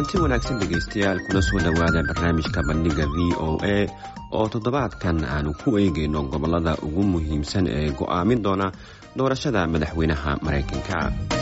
kulanti wanaagsan dhegaystayaal kuna soo dhowaada barnaamijka bandhiga v o a oo toddobaadkan aanu ku eegayno gobolada ugu muhiimsan ee go'aamin doona doorashada madaxweynaha maraykanka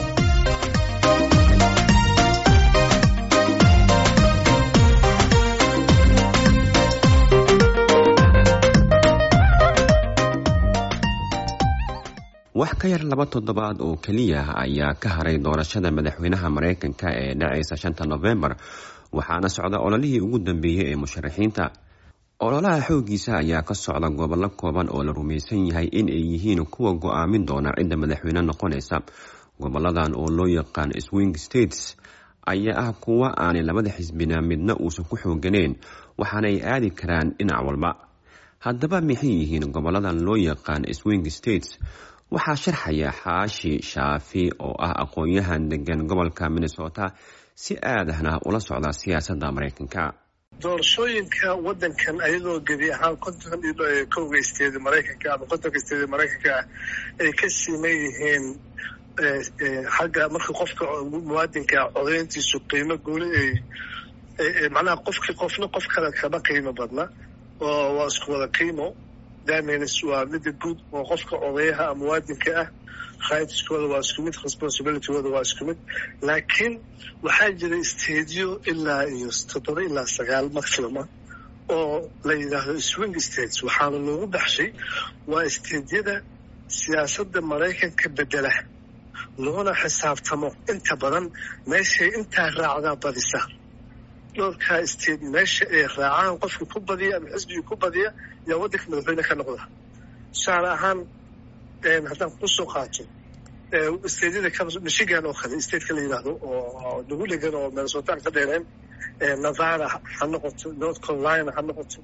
wax ka yar laba toddobaad oo keliya ayaa ka haray doorashada madaxweynaha maraykanka ee dhacaysa shanta nofembar waxaana socda ololihii ugu dambeeyey ee musharaxiinta ololaha xoogiisa ayaa ka socda gobollo kooban oo la rumaysan yahay in ay yihiin kuwa go-aamin doona cidda madaxweyne noqonaysa goboladan oo loo yaqaan swing states ayaa ah kuwa aanay labada xisbina midna uusan ku xooganeyn waxaanay aadi karaan dhinac walba haddaba maxay yihiin goboladan loo yaqaan swing states waxaa sharxaya xaashi shaafi oo ah aqoon-yahan degan gobolka minnesota si aadahna ula socda siyaasadda maraykanka doorashooyinka wadankan ayadoo gebi ahaan konton iyo kowga isteedi maraykanka ama kontonka isteedi maraykanka ah ay ka siman yihiin xagga marka qofka muwaadinka codeyntiisu qiimo gooni ay macnaha qofkii qofna qof kale kama qiimo badna oo waa isku wada qiimo damins waa mida guud oo qofka odayaha ama muwaadinka ah raitiskooda waa isku mid responsibilitygooda waa isku mid laakiin waxaa jira stadiyo ilaa iyo toddoba ilaa sagaal maximuma oo la yidhaahdo swing states waxaana loogu baxshay waa stadiyada siyaasadda maraykanka bedela loona xisaabtamo inta badan meeshay intaa raacdaa badisa dhowrkaa state meesha ay raacaan qofka ku badiya ama xisbigii ku badiya yaa waddanka madaxweyne ka noqda tusaale ahaan haddaan kusoo qaato stadyada michigan oo kale stateka la yidhaahdo oo nagu dhegan oo minnesota aan ka dheereen nevada ha noqoto north carolina ha noqoto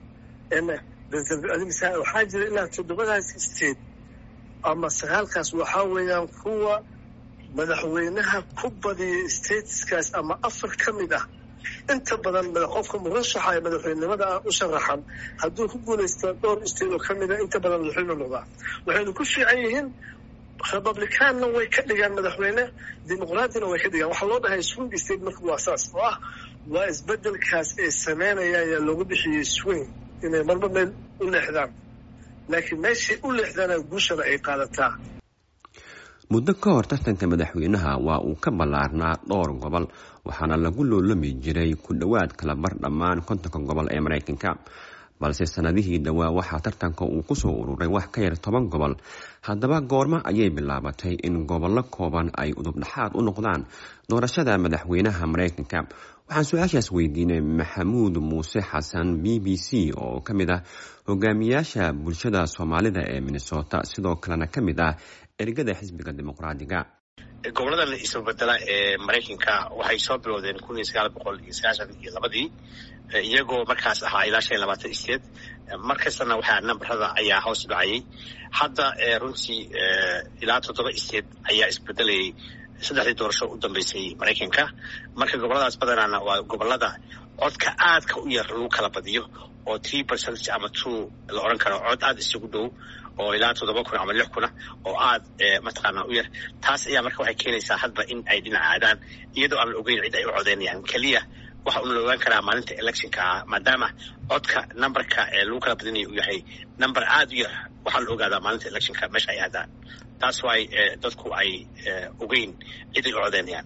waxaa jira ilaa toddobadaas state ama sagaalkaas waxaa weeyaan kuwa madaxweynaha ku badiya stateskaas ama afar ka mid ah inta badan qofka murashaxa ee madaxweynenimada ah u sharaxan hadduu ku guulaysta dhowr state oo ka mida inta badan madaxweyne noqdaa waxaynu ku fiican yihiin republicaanna way ka dhigaan madaxweyne dimuqraadina way ka dhigaan waxaa loo dhahay swing state marka waa saas oo ah waa isbedelkaas ay sameynayaan ayaa loogu bixiyey swing inay marba meel u leexdaan laakiin meeshay u leexdaana guushana ay qaadataa muddo ka hor tartanka madaxweynaha waa uu ka ballaarnaa dhowr gobol waxaana lagu loolami jiray ku dhowaad kala bar dhammaan kontonka gobol ee maraykanka balse sanadihii dhowaa waxaa tartanka uu kusoo ururay wax ka yar toban gobol haddaba goormo ayay bilaabatay in gobollo kooban ay udubdhaxaad u noqdaan doorashada madaxweynaha maraykanka waxaan su-aashaas weydiinay maxamuud muuse xasan b b c oo ka mid ah hogaamiyaasha bulshada soomaalida ee minnesota sidoo kalena ka mid ah ergada xisbiga dimuqraadiga goboladan isbabedela ee maraykanka waxay soo bilowdeen kun iyo sagaal boqol iyo sagaashan iyo labadii iyagoo markaas ahaa ilaa shan iyo labaatan state mar kastana waxaa nambarada ayaa hoos dhacayay hadda runtii ilaa toddoba state ayaa isbedelayay saddexdii doorasho u dambeysay maraykanka marka goboladaas badanaana waa gobolada codka aadka u yar lagu kala badiyo oo three percent ama two la odhan karo cod aada isugu dhow oo ilaa toddoba kun ama lix kuna oo aad mataqaana u yar taas ayaa marka waxay keenaysaa hadba in ay dhinac aadaan iyadoo aan la ogeyn cid ay u codeynayaan keliya waxa una la ogaan karaa maalinta electionka ah maadaama codka numberka ee lagu kala badinaya uu yahay number aada u yar waxaa la ogaadaa maalinta electionka meesha ay aadaan taas waay dadku ay ogeyn cid ay u codeynayaan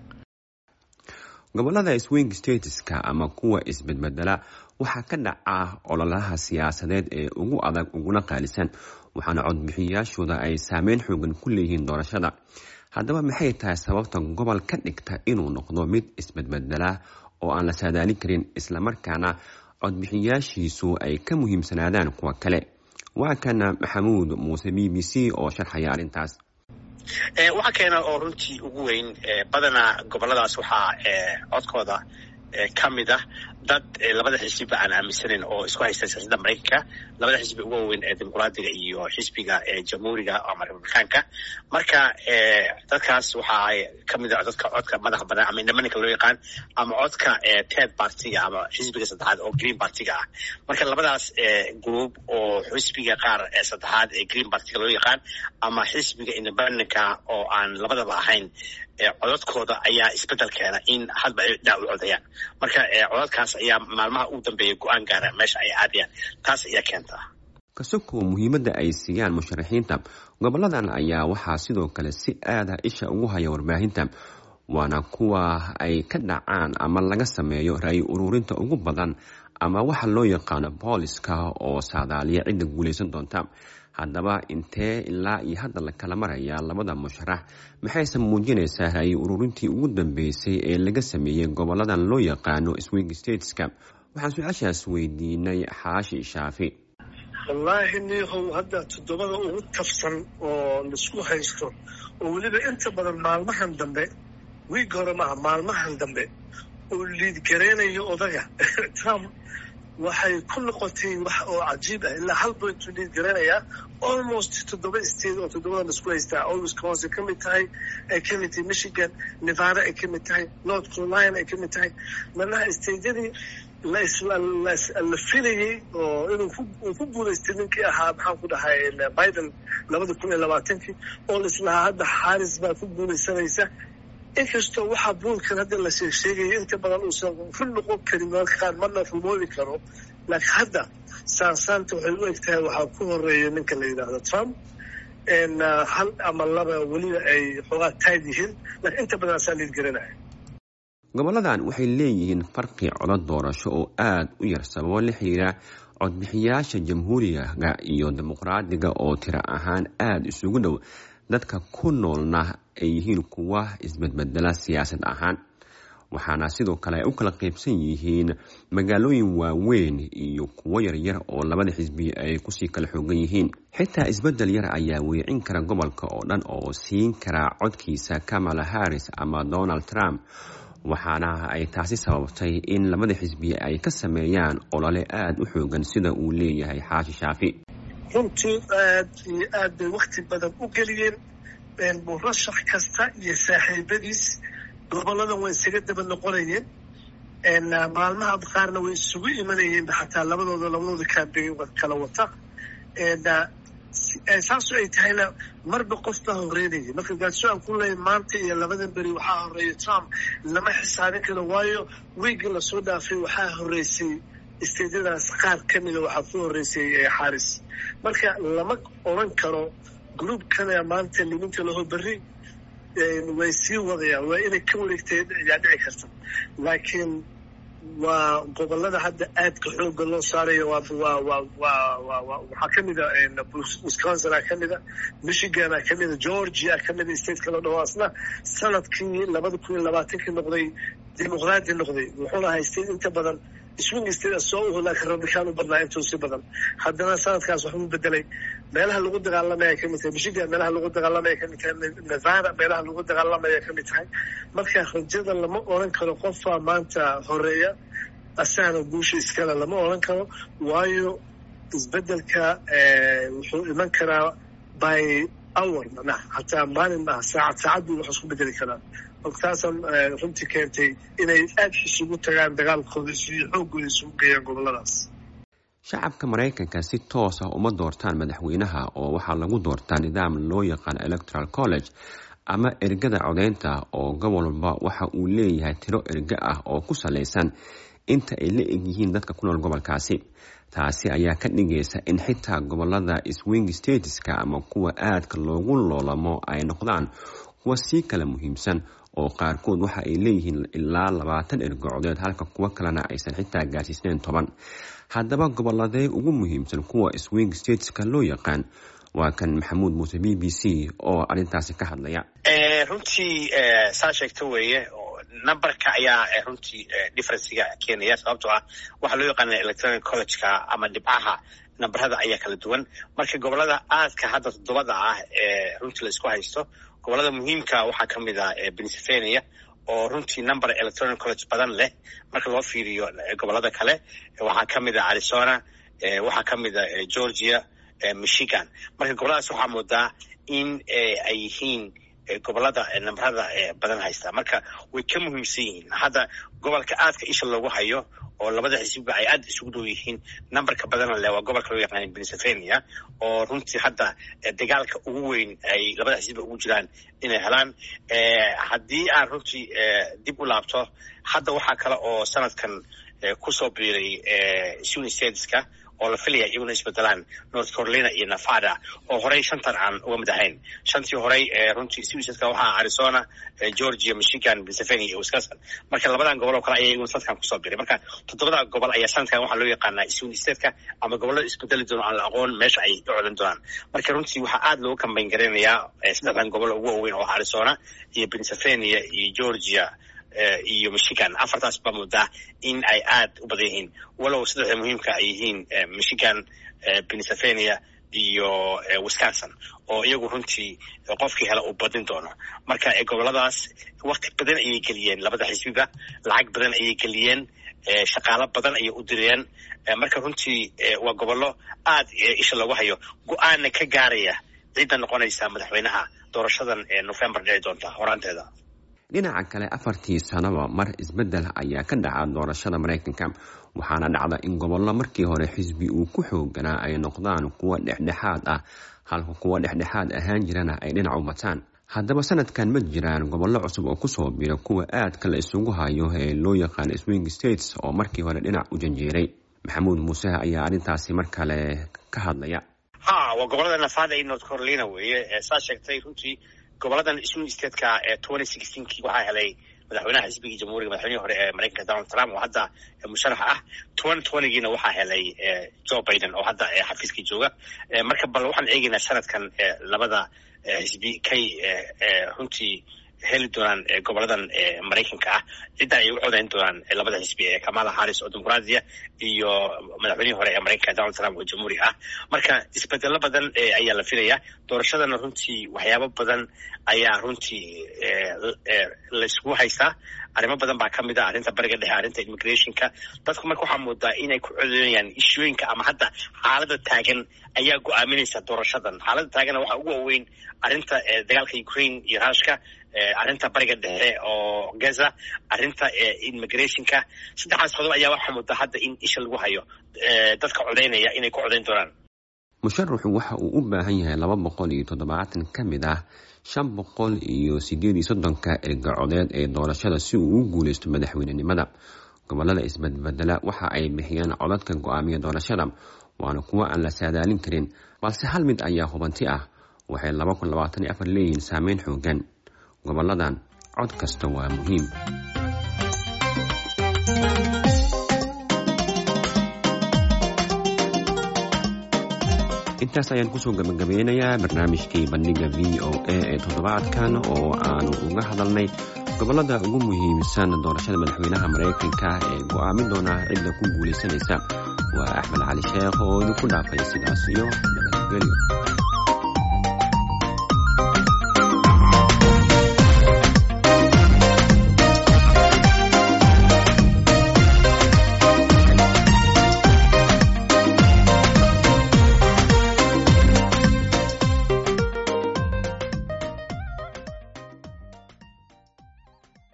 gobolada swing stateska ama kuwa isbedbedela waxaa ka dhaca ololaha siyaasadeed ee ugu adag uguna qaalisan waxaana codbixiyayaashooda ay saameyn xoogan ku leeyihiin doorashada haddaba maxay tahay sababta gobol ka dhigta inuu noqdo mid isbedbedela oo aan la saadaalin karin islamarkaana codbixiyaashiisu ay ka muhiimsanaadaan kuwa kale waa kana maxamuud muuse b b c oo sharxaya arrintaas waxaa keena oo runtii ugu weyn badanaa goboladaas waxaa codkooda ka mid ah dad labada xisbiba aan aaminsanayn oo isku haysta siyaasadda maraykanka labada xisbi ugu waaweyn ee dimuqraadiga iyo xisbiga jamhuuriga ama republikaanka marka dadkaas waxaa ka mid ah dadka codka madaxa banaan ama indhamaninka loo yaqaan ama codka ted partiga ama xisbiga saddexaad oo green partiga ah marka labadaas group oo xisbiga qaar saddexaad ee green partiga loo yaqaan ama xisbiga independentka oo aan labadaba ahayn codadkooda ayaa isbedel keena in hadba ay dhinac u codayaan marka codadkaas ayaa maalmaha ugu dambeeya go-aan gaara meesha ay aadayaan taas ayaa keentaa kasoko muhiimadda ay siiyaan musharaxiinta goboladan ayaa waxaa sidoo kale si aada isha ugu haya warbaahinta waana kuwa ay ka dhacaan ama laga sameeyo ra-y ururinta ugu badan ama waxa loo yaqaano booliska oo saadaaliya cidda guulaysan doonta haddaba intee ilaa iyo hadda la kala maraya labada musharax maxayse muujinaysaa ra-y ururintii ugu dambeysay ee laga sameeyey goboladan loo yaqaano swing stateska waxaan su-aashaas weydiinay xaashi shaafi wallaahi niihow hadda toddobada ugu tafsan oo laisku haysto oo weliba inta badan maalmahan dambe wiig hore maaha maalmahan dambe oo liidgareynayo odaga trump waxay ku noqotay wax oo cajiib ah ilaa hal bointuu liidgareynayaa almost toddoba state oo toddobada laisku haystaa oo wisconsin ka mid tahay ay ka mid tahay michigan nevada ay ka mid tahay north carolina ay ka mid tahay manaha stateyadii la filayey oo inuu ku guulaystay ninkii ahaa maxaan ku dhahay biden labada kun iyo labaatankii oo laislahaa hadda xaaris baa ku guulaysanaysa inkastoo waxaa buulkan hadda la sheegsheegaya inta badan uusan run noqon karin mararka qaar marna rumoodi karo laakiin hadda saansaanta waxay u eg tahay waxaa ku horeeya ninka la yidhaahdo trump hal ama laba weliba ay xoogaa taag yihiin laakiin inta badan asaa liidgaranaya goboladan waxay leeyihiin farqi codod doorasho oo aada u yar sababo la xiriira codbixiyaasha jamhuuriga iyo dimuqraadiga oo tiro ahaan aada isugu dhow dadka ku noolna ay yihiin kuwa isbedbedela siyaasad ahaan waxaana sidoo kale ay u kala qaybsan yihiin magaalooyin waaweyn iyo kuwo yaryar oo labada xisbi ay kusii kala xoogan yihiin xitaa isbedel yar ayaa weecin kara gobolka oo dhan oo siin kara codkiisa kamala harris ama donald trump waxaana ay taasi sababtay in labada xisbi ay ka sameeyaan olole aada u xoogan sida uu leeyahay xaashi shaafi runtii aad iyo aad bay wakti badan u geliyeen murashax kasta iyo saaxiibadiis goboladan way isaga daba noqonayeen maalmaha qaarna way isugu imanayeen xataa labadooda labadooda kaambeyn kala wata saasu ay tahayna marba qof baa horeynaya marka gaadso aan ku leeya maanta iyo labadan beri waxaa horeeya trump lama xisaabin karo waayo wiigii lasoo dhaafay waxaa horeysay isteedyadaas qaar ka mida waxaa ku horeysay xaaris marka lama oran karo groupkana maanta liminta laho berri way sii wadayaan waa inay ka wareegteen ayaa dhici karta laakiin waa gobolada hadda aadka xooga loo saarayo waxaa ka mida wisconsina ka mida michigana ka mida georgia ka mida state kala dhaho asna sanadkii labada kun iyo labaatankii noqday dimuqraadi noqday wuxuuna haystay inta badan swing state soo uhu laakiin republican u badnaa intuu si badan haddana sanadkaas waxbuu bedelay meelaha lagu dagaalamaya kamid tahay michigan meelaha lagu dagaalamaya kamid tahay nevada meelaha lagu dagaalamaya kamid tahay marka rajada lama oran karo qofaa maanta horeeya asagana guusha iskale lama oran karo waayo isbedelka wuxuu iman karaa by hour manaa hataa maalin maaha saacad saacad buu wax isku bedeli karaa taasan runtii keentay inay aada isugu tagaan dagaalkooda iyo xooggooda isugu geeyaan goboladaas shacabka maraykanka si toos ah uma doortaan madaxweynaha oo waxaa lagu doortaa nidaam loo yaqaan electoral college ama ergada codeynta oo gobolba waxa uu leeyahay tiro erge ah oo ku salaysan inta ay la egyihiin dadka ku nool gobolkaasi taasi ayaa ka dhigaysa in xitaa gobolada swing stateska ama kuwa aadka loogu loolamo ay noqdaan kuwa sii kala muhiimsan oo qaarkood waxa ay leeyihiin ilaa labaatan ergo codeed halka kuwo kalena aysan xitaa gaarsiisnayn toban haddaba goboladee ugu muhiimsan kuwa swing stateska loo yaqaan waa kan maxamuud muuse b b c oo arrintaasi ka hadlaya runtii saa sheegto weeye numberka ayaa runtii differencega keenaya sababtoo ah waxaa loo yaqaana electronic collegeka ama dhibcaha namberada ayaa kala duwan marka gobolada aadka hadda toddobada ah ee runtii la isku haysto gobolada muhiimka waxaa ka mid ah pennsylvania oo runtii number electronic college badan leh marka loo fiiriyo gobolada kale waxaa ka mid ah arizona waxaa ka mid ah georgia michigan marka goboladaas waxaa moodaa in ay yihiin gobolada nambarada badan haysta marka way ka muhiimsan yihiin hadda gobolka aadka isha loogu hayo oo labada xisbiba ay aad isugu dhow yihiin nambarka badana le waa gobolka loo yaqaan pennsylvania oo runtii hadda dagaalka ugu weyn ay labada xisbiba ugu jiraan inay helaan haddii aan runtii dib u laabto hadda waxaa kale oo sanadkan kusoo biiray sun stateska oo la filaya iyaguna isbedelaan north carolina iyo nevada oo horey shantan aan uga mid ahayn shantii horey runtii suisadka waxaa arizona georgia michigan pennsylvania iyo wisconsin marka labadan gobol oo kale ayaa iyaguna sanadkan kusoo biray marka toddobada gobol ayaa sanadkan waxaa loo yaqaanaa sun stateka ama gobolada isbedeli doono aan la aqoon meesha ay u codan doonaan marka runtii waxaa aad looga kambayn garaynayaa saddexdan gobol ugu waaweyn oo arizona iyo pennsylvania iyo georgia iyo michigan afartaas baa muddaa in ay aad u badan yihiin walow saddexda muhiimka ay yihiin michigan pennsylvania iyo wisconsin oo iyagu runtii qofkii hela uu badin doono marka goboladaas wakti badan ayay geliyeen labada xisbiba lacag badan ayay geliyeen shaqaalo badan ayay u direen marka runtii waa gobollo aad isha loogu hayo go-aanna ka gaaraya cidda noqonaysa madaxweynaha doorashadan ee november dhici doonta horaanteeda dhinaca kale afartii sanaba mar isbeddel ayaa ka dhaca doorashada maraykanka waxaana dhacda in gobollo markii hore xisbi uu ku xooganaa ay noqdaan kuwa dhexdhexaad ah halka kuwa dhexdhexaad ahaan jirana ay dhinac u bataan haddaba sanadkan ma jiraan gobollo cusub oo kusoo bira kuwa aadka la isugu hayo ee loo yaqaan swing states oo markii hore dhinac u janjeeray maxamuud muuse ayaa arrintaasi mar kale ka hadlaya ha waa gobolada nevada iyo north carolina weeye saa sheegtay runtii goboladan swing stateka ee twenty sixteenkii waxaa helay madaxweynaha xisbigii jamhuuriga madaxweynihii hore ee maraykanka donald trump oo hadda musharaxa ah twenty twentygiina waxaa helay joe biden oo hadda xafiiskii jooga marka bal waxaan eegaynaa sanadkan labada xisbi kay runtii heli doonaan goboladan maraykanka ah cidda ay u codayn doonaan labada xisbi ee kamala harris oo dimuqraadiya iyo madaxweynihii hore ee maraykanka donald trump oo jamhuuri ah marka isbedelo badan ayaa la filaya doorashadana runtii waxyaabo badan ayaa runtii layskugu haystaa arrimo badan baa kamid a arrinta bariga dhexe arrinta immigrationka dadku marka waxaa moodaa inay ku codeynayaan ishooyinka ama hadda xaalada taagan ayaa go-aaminaysa doorashadan xaalada taaganna waxaa ugu waaweyn arrinta dagaalka ukraine iyo rushka arrinta bariga dhexe oo gaza arrinta immigrationka saddexdaas qodob ayaa waxaa moodaa hadda in isha lagu hayo dadka codeynaya inay ku codeyn doonaan musharaxu waxa uu u baahan yahay laba boqol iyo toddobaatan ka mid ah shan boqol iyo sideed iyo soddonka ergacodeed ee doorashada si uu u guuleysto madaxweynenimada gobolada isbadbedela waxa ay bixiyaan codadka go-aamiya doorashada waana kuwo aan la saadaalin karin balse hal mid ayaa hubanti ah waxay laba kun labaatan iyo afar leeyihiin saameyn xoogan goboladan cod kasta waa muhiim intaas ayaan kusoo gabagabeynayaa barnaamijkii bandhiga v o a ee toddobaadkan oo aanu uga hadalnay gobolada ugu muhiimsan doorashada madaxweynaha maraykanka ee go-aamin doona cidda ku guulaysanaysa waa axmed cali sheekh oo idinku dhaafay sidaas iyo nabadgelyo